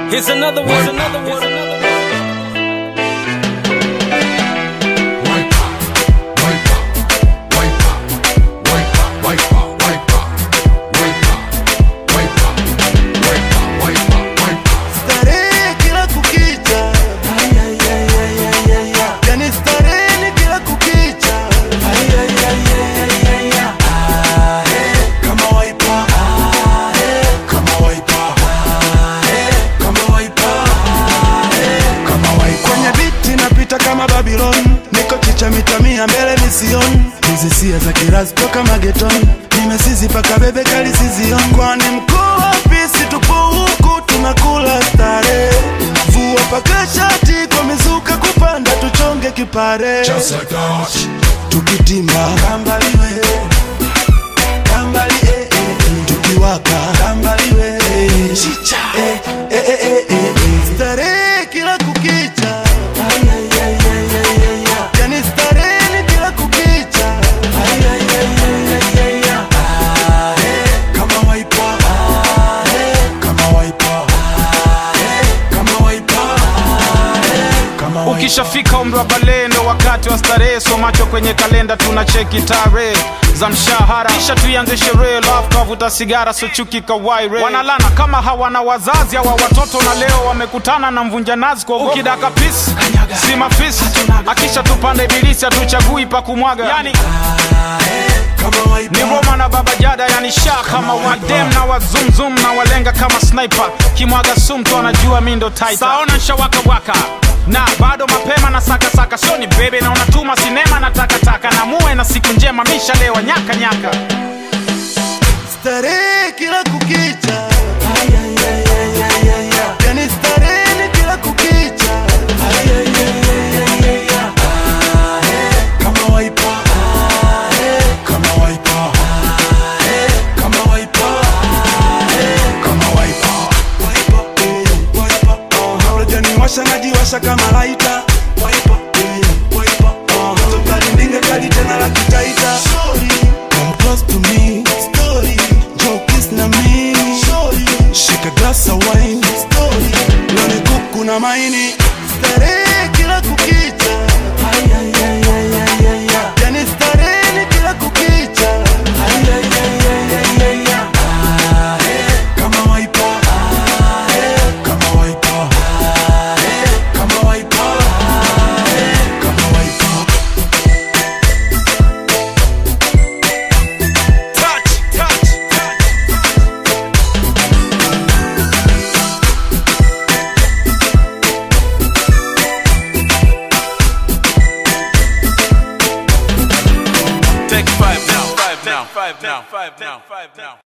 Here's another one. Here's another one. Starehe kila kukicha yani starehe ni kila kukicha kama waipa kama waipa kama waipa kama waipa kwenye biti napita kama Babylon niko chicha mita mia mbele mision hizi sia za kirazi toka mageton nimesizi paka bebe kali sizion kwani mkuu wa pisi tupo huku tunakula stare vua paka shati kwa mizuka kupanda tuchonge kipare Just like that. tukitimba kambaliwe kambali eh, eh, eh. tukiwaka kambaliwe chicha eh, eh, eh, eh, eh, eh. starehe kila kukicha yani starehe ni kila kukicha kama waipa kama waipa kama waipa kama waipa ukishafika umri wa balehe ndo wakati wa starehe so macho kwenye kalenda tuna cheki tarehe za mshahara kisha tuianze sherehe love kavuta sigara so chuki kawaire wanalana kama hawana wazazi hawa watoto na leo wamekutana na mvunja nazi kwa ukidaka pisi si mafisi akisha tupanda ibilisi hatuchagui pa kumwaga yani kama waipa ni Roma na Baba Jada, yani sha kama wadem na wazumzum na walenga kama sniper, kimwaga sumtu anajua mi ndo titan. Saona nshawaka waka na bado mapema na saka saka, sio ni bebe na unatuma sinema na takataka na muwe na siku njema, mishalewa nyaka nyaka. starehe kila kukicha yani starehe ni kila kukicha kama waipa kama waipa kama waipa kama waipa waipa eh, waipa uh, unajaniwasha najiwasha kama laita waipa eh, waipa uh, tokalindinga kali tena la kitaita Come close to me story Joe kiss na me story Shika glass of wine story Loni kuku na maini Starehe kila kukicha Yani starehe ni kila kukicha Kama waipa Kama waipa Kama waipa Kama waipa Touch, touch, touch. Take five now, five now, five now, five now, five now.